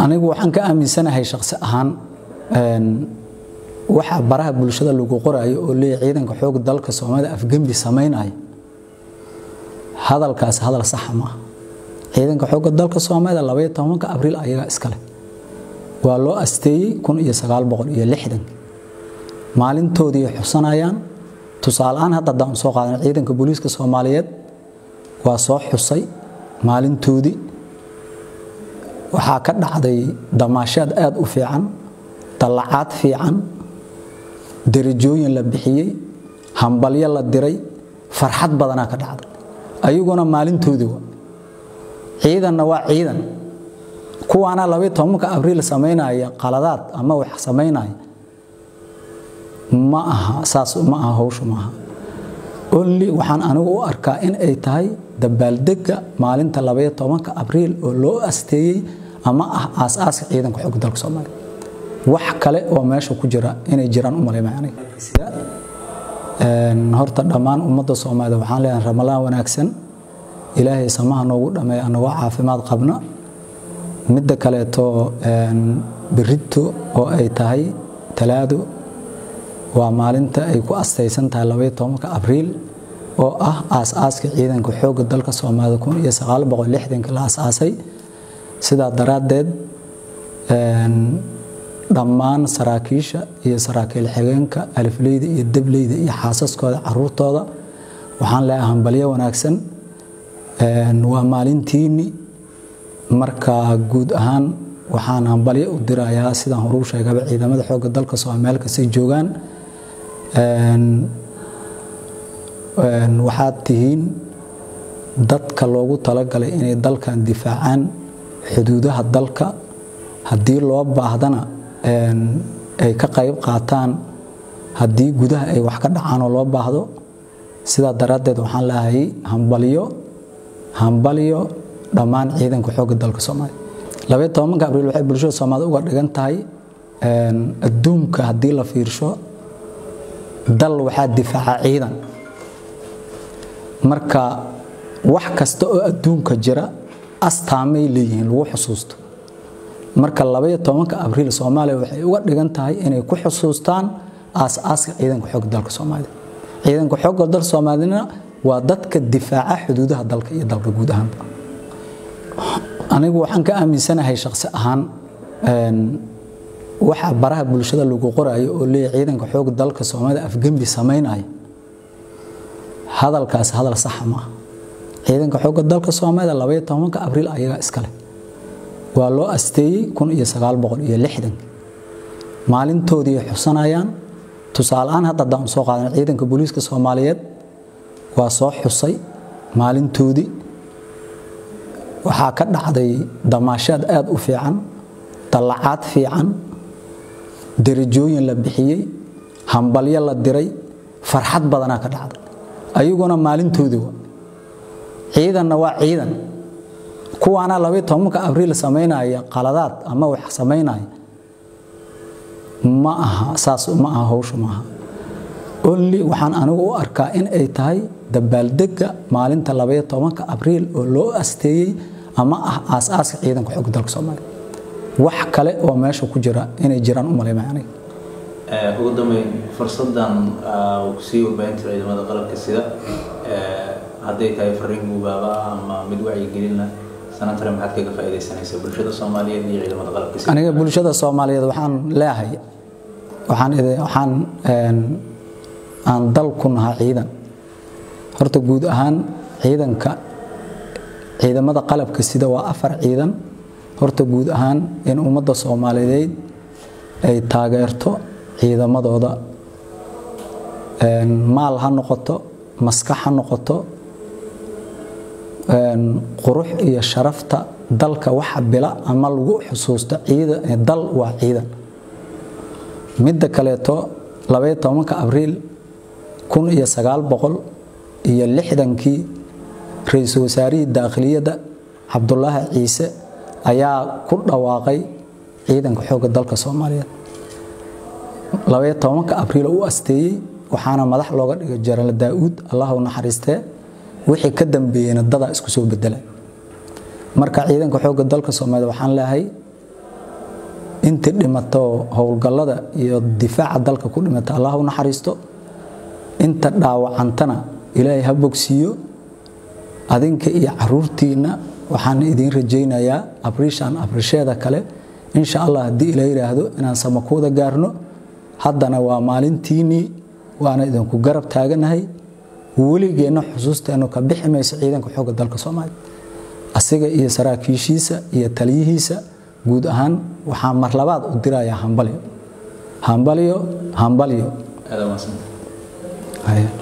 anigu waxaan ka aaminsanahay shaksi ahaan waxa baraha bulshada lagu qoraayo oo leeyahay ciidanka xoog dalka soomaalida afgembi samaynayo hadalkaas hadal saxa maaha ciidanka xoogga dalka soomaalida labaiyo tobanka abriil ayagaa iskale waa loo asteeyey kun iyo sagaal boqol iyo lixdan maalintoodii xusanayaan tusaaleaan hadda haddaan soo qaadan ciidanka booliiska soomaaliyeed waa soo xusay maalintoodii waxaa ka dhacday damaashaad aada u fiican dallacaad fiican derajooyin la bixiyey hambalyo la diray farxad badanaa ka dhacday ayaguna maalintoodii waa ciidanna waa ciidan kuwaana labaiyo tobanka abriil samaynaya qaladaad ama wax samaynaya ma aha saas ma aha hawshu maaha only waxaan anigu u arkaa in ay tahay dabaaldega maalinta labaiyo tobanka abriil oo loo asteeyey ama ah aas-aaska ciidanka xoogga dalka soomaaliya wax kale oo meesha ku jira inay jiraan u malaymaya aniga horta dhammaan ummadda soomaalida waxaan leeyahay ramalaan wanaagsan ilaahay samaha noogu dhameeya anagoo caafimaad qabna midda kaleeto berito oo ay tahay talaado waa maalinta ay ku astaysan tahay labaiyo tobanka abriil oo ah aas-aaska ciidanka xoogga dalka soomaalida kun iyo sagaal boqol lixdanka la aas-aasay sidaa daraaddeed dhammaan saraakiisha iyo saraakiil xigeenka alifleyda iyo debleyda iyo xaasaskooda caruurtooda waxaan leeyahay hambalyo wanaagsan waa maalintiini marka guud ahaan waxaan hambalyo u dirayaa sidaan horuu sheegaba ciidamada xoogga dalka soomeel kastay joogaan waxaad tihiin dadka loogu talagalay inay dalkan difaacaan xuduudaha dalka haddii loo baahdana ay ka qayb qaataan haddii gudaha ay wax ka dhacaan oo loo baahdo sidaa daraaddeed waxaan leehay hambalyo hambalyo dhammaan ciidanka xoogga dalka soomaaliya labaiyo tobanka abriil waxay bulshada soomaalida uga dhigan tahay adduunka haddii la fiirsho dal waxaa difaaca ciidan marka wax kasta oo adduunka jira astaamay leeyihiin lagu xusuusto marka labaiyo tobanka abriil soomaaliya waxay uga dhigan tahay inay ku xusuustaan aas-aaska ciidanka xoogga dalka soomaalida ciidanka xoogga dalka soomaalidna waa dadka difaaca xuduudaha dalka iyo dalka guud ahaanba anigu waxaan ka aaminsanahay shaksi ahaan waxa baraha bulshada lagu qoraayo oo leeyahay ciidanka xoogga dalka soomaalida afgembi samaynayo hadalkaas hadal saxa maaha ciidanka xoogga dalka soomaalida labaiyo tobanka abriil ayagaa iskale waa loo asteeyey kun iyo sagaal boqol iyo lixdan maalintoodii xusanayaan tusaaleaan hadda haddaan soo qaadan ciidanka booliiska soomaaliyeed waa soo xusay maalintoodii waxaa ka dhacday damaashaad aada u fiican dallacaad fiican derajooyin la bixiyey hambalyo la diray farxad badanaa ka dhacday ayaguna maalintoodii waa ciidanna waa ciidan kuwaana labaiyo tobanka abriil samaynaya qaladaad ama wax samaynaya ma aha saas ma aha hawshu maaha only waxaan anigu u arkaa in ay tahay dabaaldega maalinta labaiyo tobanka abriil oo loo asteeyey ama ah aas-aaska ciidanka xoogga dalka soomaaliya wax kale oo meesha ku jira inay jiraan u malaymaya aniga ugu dambeyn fursadan kusii warbaahinta ciidamada qalabka sida hadday tahay fariin guubaaba ama mid wacyigelina sanatare maxaad kaga faa'iidaysanaysaa bulshada soomaaliyeed iyo ciidamada qalabka sida aniga bulshada soomaaliyeed waxaan leeyahay waxaan waxaan aan dal ku nahaa ciidan horta guud ahaan ciidanka ciidamada qalabka sida waa afar ciidan horta guud ahaan in ummadda soomaaliyeed ay taageerto ciidamadooda maal ha noqoto maskax ha noqoto qurux iyo sharafta dalka waxa bila ama lagu xusuusto dal waa ciidan midda kaleeto labaiyo tobanka abriil kun iyo sagaal boqol iyo lixdankii ra-iisul wasaarihii daakhiliyadda cabdulaahi ciise ayaa ku dhawaaqay ciidanka xoogga dalka soomaaliyeed labaiyo tobanka abriil u asteeyey waxaana madax looga dhigay jaraal daa-uud allah u naxariistee wixii ka dambeeyeyna dadaa isku soo bedela marka ciidanka xoogga dalka soomaaliya waxaan leehay intii dhimato howlgallada iyo difaaca dalka ku dhimata allah u naxariisto inta dhaawacantana ilaahay ha bogsiiyo adinka iyo caruurtiinna waxaan idiin rajaynayaa abrishaan abrisheeda kale insha allah haddii ila yidhaahdo inaan samakuuda gaarno haddana waa maalintiinnii waana idinku garab taaganahay weligeenna xusuusteennu ka bixi mayso ciidanka xoogga dalka soomaaliya asiga iyo saraakiishiisa iyo taliyihiisa guud ahaan waxaa mar labaad u dirayaa hambalyo hambalyo hambalyo aad u mahadsantahay Haya.